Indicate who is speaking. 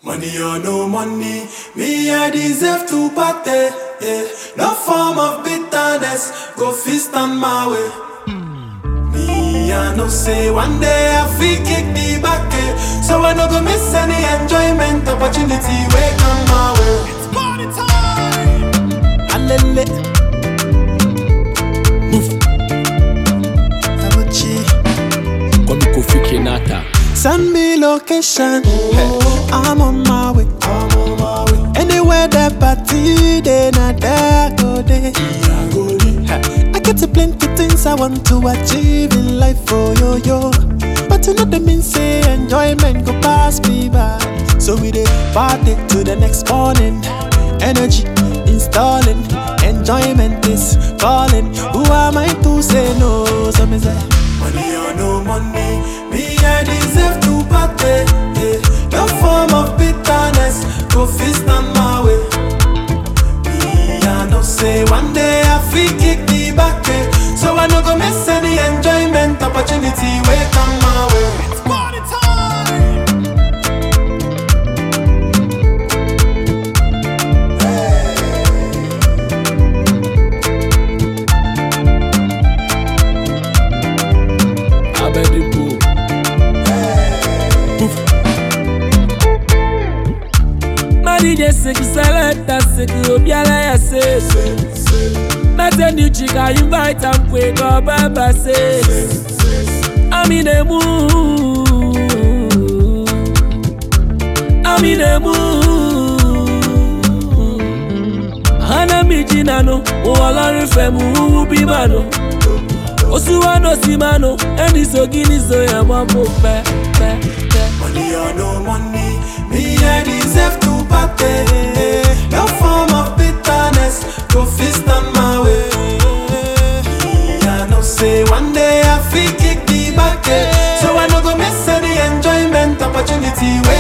Speaker 1: Money or no money, me I deserve to party. Yeah. No form of bitterness, go fist on my way. Me I know say one day I feel kick the back, eh. so I no go miss any enjoyment opportunity wey come my way. It's party time. Alele. Move. Abuchi.
Speaker 2: Kwame Kofi Kenata.
Speaker 1: Send me location. I'm on my way. Anywhere that party, they not there go day. I get a plenty things I want to achieve in life, oh yo yo. But you know the mean say enjoyment go pass me by. So we dey party to the next morning. Energy installing, enjoyment is calling. Who am I to say no? So me say. Money or no money, me I deserve to party. Yeah. No form of bitterness, go fist on my way. Me I know say one day I feel kick the back, eh. so I no go miss any enjoyment opportunity wey come my way. It's party time.
Speaker 2: Abedipo.
Speaker 3: Madije seki selecta seki obiala ya se Mete ni chika invite am kwe go baba se Ami ne mu Ami ne mu Hana mi jina no Uwalari fe mu uwu bi mano Osuwa no si mano Eni so gini so ya mambo pe pe pe
Speaker 1: Money or no money, me I deserve to party. No form of bitterness, go fist on my way. Me I know say one day I feel kick the back, eh. so I no go miss any enjoyment opportunity.